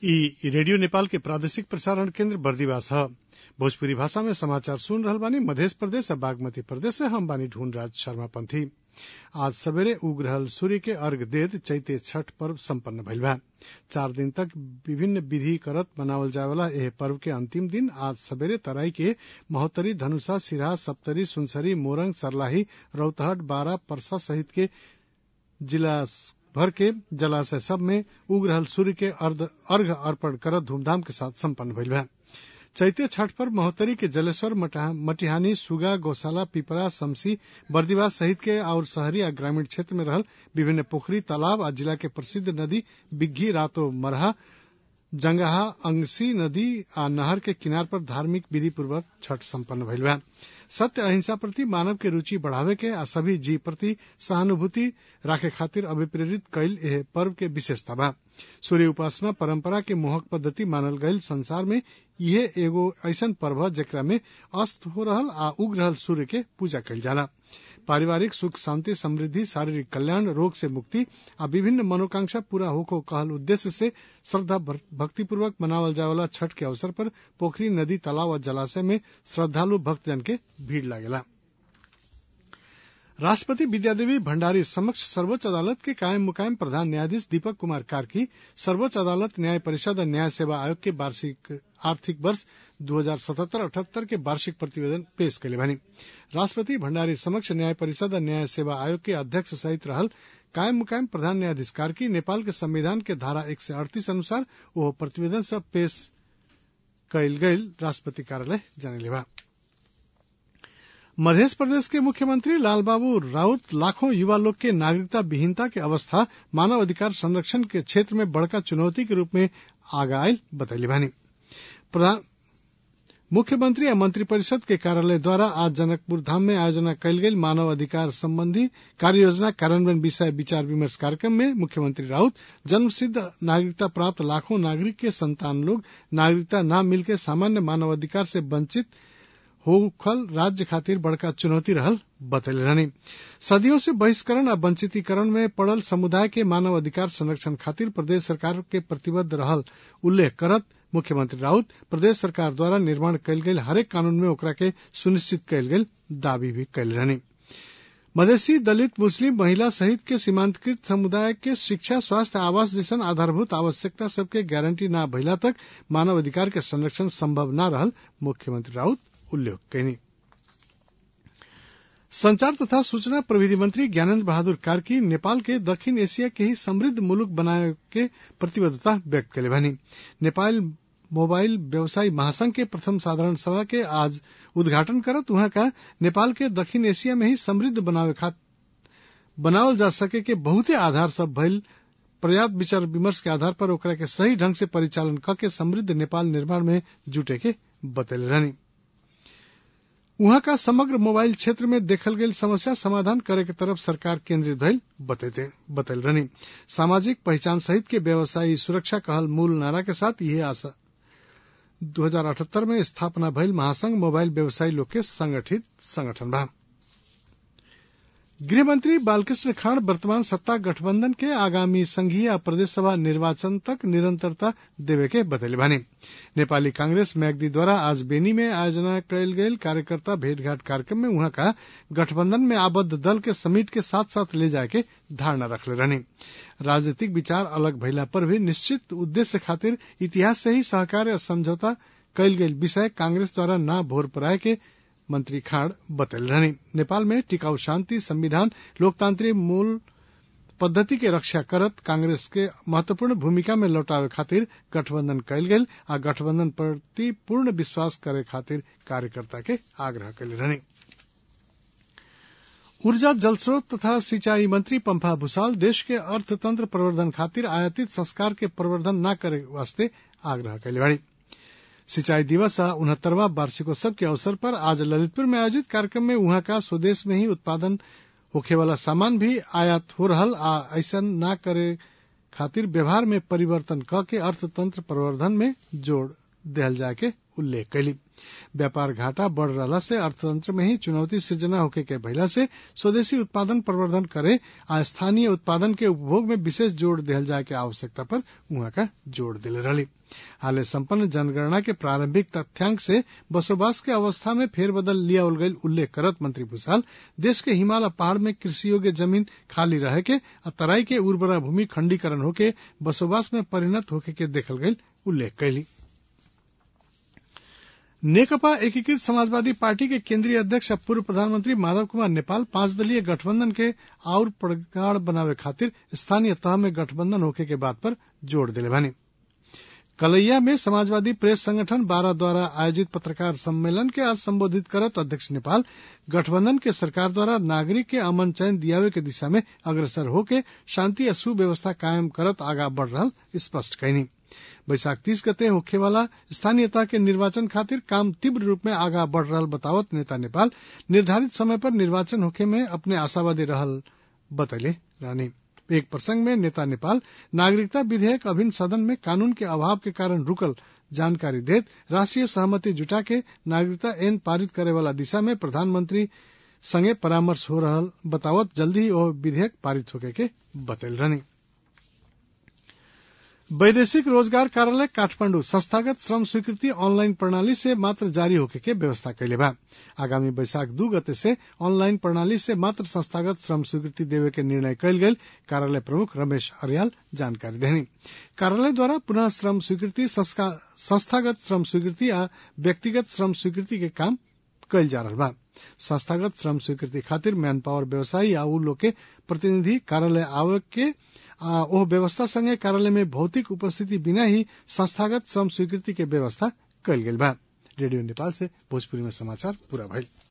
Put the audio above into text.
इ रेडियो नेपाल के प्रादेशिक प्रसारण केन्द्र बर्दिवास ह भोजपुरी भाषा में समाचार सुन रहल बानी मधेश प्रदेश आ बागमती प्रदेश से हम बानी ढूंढराज शर्मा पंथी आज सबेरे उग रहल सूर्य के अर्घ्य देत चैते छठ पर्व सम्पन्न भइल बा चार दिन तक विभिन्न विधि करत मनावल जाए वाला एह पर्व के अंतिम दिन आज सबेरे तराई के महोत्तरी धनुषा सिराहा सप्तरी सुनसरी मोरंग सर्लाही रौतहट बारा परसा सहित के जिला भर के जलाशय सब में उग रहल सूर्य के अर्घ्य अर्पण करत धूमधाम के साथ सम्पन्न भइल बा चैते छठ पर्व महोत्तरी के जलेश्वर मटिहानी सुगा गौशाला पिपरा समसी बर्दिवास सहित के और शहरी आ ग्रामीण क्षेत्र में रहल विभिन्न पोखरी तालाब आ जिला के प्रसिद्ध नदी बिग्घी रातो मरहा जंगहा अंगसी नदी आ नहर के किनार पर धार्मिक विधि पूर्वक छठ सम्पन्न भइल बा सत्य अहिंसा प्रति मानव के रुचि बढ़ावे के आ सभी जीव प्रति सहानुभूति राखे खातिर अभिप्रेरित कईल एह पर्व के विशेषता बा सूर्य उपासना परंपरा के मोहक पद्धति मानल गईल संसार में इहे एगो ऐसन पर्व ह जेकरा में अस्त हो रहल आ उग रहल सूर्य के पूजा कईल जाला पारिवारिक सुख शांति समृद्धि शारीरिक कल्याण रोग से मुक्ति आ विभिन्न मनोकांक्षा पूरा होको कहल उद्देश्य से श्रद्धा भक्तिपूर्वक मनावल जाए वाला छठ के अवसर पर पोखरी नदी तालाब और जलाशय में श्रद्धालु भक्तजन के भीड़ लागेला राष्ट्रपति विद्यादेवी भण्डारी समक्ष सर्वोच्च अदालत के कायम मुकायम प्रधान न्यायाधीश दीपक कुमार कार्की सर्वोच्च अदालत न्याय परिषद और न्याय सेवा आयोग के वार्षिक आर्थिक वर्ष दो हजार सतहत्तर अठहत्तर के वार्षिक प्रतिवेदन पेश कैले बानी राष्ट्रपति भण्डारी समक्ष न्याय परिषद और न्याय सेवा आयोग के अध्यक्ष सहित रहल कायम मुकायम प्रधान न्यायाधीश कार्की नेपाल के संविधान के धारा एक सय अड़तीस अनुसार ओह प्रतिवेदन सब पेश कैल गईल राष्ट्रपति कार्यालय जनले बा मध्य प्रदेश के मुख्यमंत्री लालबाबू राउत लाखों युवा लोग के नागरिकता विहीनता के अवस्था मानव अधिकार संरक्षण के क्षेत्र में बड़का चुनौती के रूप में आगा आयल बतैली बानी प्रधान मुख्यमंत्री और मंत्रिपरिषद के कार्यालय द्वारा आज जनकपुर धाम में आयोजना कयल गेल मानव अधिकार संबंधी कार्य योजना कार्यान्वयन विषय विचार विमर्श कार्यक्रम में मुख्यमंत्री राउत जन्म सिद्ध नागरिकता प्राप्त लाखों नागरिक के संतान लोग नागरिकता न मिलके सामान्य मानव अधिकार से वंचित होखल राज्य खातिर बड़का चुनौती रहल बतैले रहनी सदियों से बहिष्करण आ वंचितीकरण में पड़ल समुदाय के मानव अधिकार संरक्षण खातिर प्रदेश सरकार के प्रतिबद्ध रहल उल्लेख करत मुख्यमंत्री राउत प्रदेश सरकार द्वारा निर्माण कयल गेल हरेक कानून में ओकरा के सुनिश्चित कयल गेल दावी भी कैल रहनी मधेसी दलित मुस्लिम महिला सहित के सीमांतकृत समुदाय के शिक्षा स्वास्थ्य आवास जैसन आधारभूत आवश्यकता सबके गारंटी न भइला तक मानव अधिकार के संरक्षण संभव न रहल मुख्यमंत्री राउत उल्लेख कैनी संचार तथा सूचना प्रविधि मंत्री ज्ञानेन्द्र बहादुर कार्की नेपाल के दक्षिण एशिया के ही समृद्ध मुलुक बनाए के प्रतिबद्धता व्यक्त कैले भनी नेपाल मोबाइल व्यवसायी महासंघ के प्रथम साधारण सभा के आज उद्घाटन करत वहां का नेपाल के दक्षिण एशिया में ही समृद्ध बनावे खात बनावल जा सके के बहुते आधार सब भइल पर्याप्त विचार विमर्श के आधार पर ओकरा के सही ढंग से परिचालन क के समृद्ध नेपाल निर्माण में जुटे के बतैले रहनी उहाँ का समग्र मोबाइल क्षेत्र में देखल गेल समस्या समाधान करे के तरफ सरकार केंद्रित भइल बतैल रहनी सामाजिक पहचान सहित के व्यवसायी सुरक्षा कहल मूल नारा के साथ यह आशा 2078 में स्थापना भइल महासंघ मोबाइल व्यवसायी लोग के संगठित संगठन बा गृहमंत्री बालकृष्ण खाड़ वर्तमान सत्ता गठबंधन के आगामी संघीय प्रदेश सभा निर्वाचन तक निरंतरता देवे के बतैले बानी नेपाली कांग्रेस मैगदी द्वारा आज बेनी में आयोजना कयल गेल कार्यकर्ता भेंटघाट कार्यक्रम में वहां का गठबंधन में आबद्ध दल के समेट के साथ साथ ले जाए के धारणा रखले रहनी राजनीतिक विचार अलग भइला पर भी निश्चित उद्देश्य खातिर इतिहास से ही सहकार या समझौता कयल गेल विषय कांग्रेस द्वारा न भोर पराए के मंत्री खाड़ बतल रहनी नेपाल में टिकाऊ शांति संविधान लोकतांत्रिक मूल पद्धति के रक्षा करत कांग्रेस के महत्वपूर्ण भूमिका में लौटावे खातिर गठबंधन कयल गेल आ गठबंधन प्रति पूर्ण विश्वास करे खातिर कार्यकर्ता के आग्रह कैले रहनी ऊर्जा जलस्रोत तथा सिंचाई मंत्री पंफा भूसाल देश के अर्थतंत्र प्रवर्धन खातिर आयातित संस्कार के प्रवर्धन न करे वास्ते आग्रह कैले बाड़ी सिंचाई दिवस आ उनहत्तरवा वार्षिकोत्सव के अवसर पर आज ललितपुर में आयोजित कार्यक्रम में वहां का स्वदेश में ही उत्पादन होखे वाला सामान भी आयात हो रहल आ ऐसा न करे खातिर व्यवहार में परिवर्तन क के अर्थतंत्र प्रवर्धन में जोड़ दिहल जाए के उल्लेख कैली व्यापार घाटा बढ़ रहला से अर्थतंत्र में ही चुनौती सृजना होके के भइला से स्वदेशी उत्पादन प्रवर्धन करे आ स्थानीय उत्पादन के उपभोग में विशेष जोड़ दिहल जाए के आवश्यकता पर उहाँ का जोड़ दिले रहली हाले संपन्न जनगणना के प्रारंभिक तथ्यांक से बसोबास के अवस्था में फेरबदल लियावल गईल उल्लेख करत मंत्री भूषाल देश के हिमालय पहाड़ में कृषि योग्य जमीन खाली रहे के आ तराई के उर्वरा भूमि खंडीकरण होके बसोबास में परिणत होके के देखल गईल उल्लेख कैली नेकपा एकीकृत समाजवादी पार्टी के केंद्रीय अध्यक्ष और पूर्व प्रधानमंत्री माधव कुमार नेपाल पांच दलीय गठबंधन के और प्रगाढ़ बनावे खातिर स्थानीय तह में गठबंधन होके के बात पर जोर दिले बानी कलैया में समाजवादी प्रेस संगठन बारह द्वारा आयोजित पत्रकार सम्मेलन के आज संबोधित करत अध्यक्ष नेपाल गठबंधन के सरकार द्वारा नागरिक के अमन चयन दियावे के दिशा में अग्रसर होके शांति और सुव्यवस्था कायम करत आगा बढ़ रहा स्पष्ट कैनी बैसाख तीस गते होखे वाला स्थानीयता के निर्वाचन खातिर काम तीव्र रूप में आगा बढ़ रहा बतावत नेता नेपाल निर्धारित समय पर निर्वाचन होखे में अपने आशावादी रहल बतैले रहनी एक प्रसंग में नेता नेपाल नागरिकता विधेयक अभिन्न सदन में कानून के अभाव के कारण रुकल जानकारी देत राष्ट्रीय सहमति जुटा के नागरिकता एन पारित करे वाला दिशा में प्रधानमंत्री संगे परामर्श हो रहा बतावत जल्दी ही वह विधेयक पारित होके के बतैल रहनी वैदेशिक रोजगार कार्यालय काठमांडू संस्थागत श्रम स्वीकृति ऑनलाइन प्रणाली से मात्र जारी होके के व्यवस्था कैले बा आगामी बैसाख दू गते से ऑनलाइन प्रणाली से मात्र संस्थागत श्रम स्वीकृति देवे के निर्णय कैल गयल कार्यालय प्रमुख रमेश अरियाल जानकारी देनी कार्यालय द्वारा पुनः श्रम स्वीकृति संस्थागत श्रम स्वीकृति आ व्यक्तिगत श्रम स्वीकृति के काम कैल जा रहा बा संस्थागत श्रम स्वीकृति खातिर मैन पावर व्यवसायी आ उ लोग के प्रतिनिधि कार्यालय आवे के आ ओह व्यवस्था संगे कार्यालय में भौतिक उपस्थिति बिना ही संस्थागत श्रम स्वीकृति के व्यवस्था कैल गेल बा रेडियो नेपाल से भोजपुरी में समाचार पूरा भइल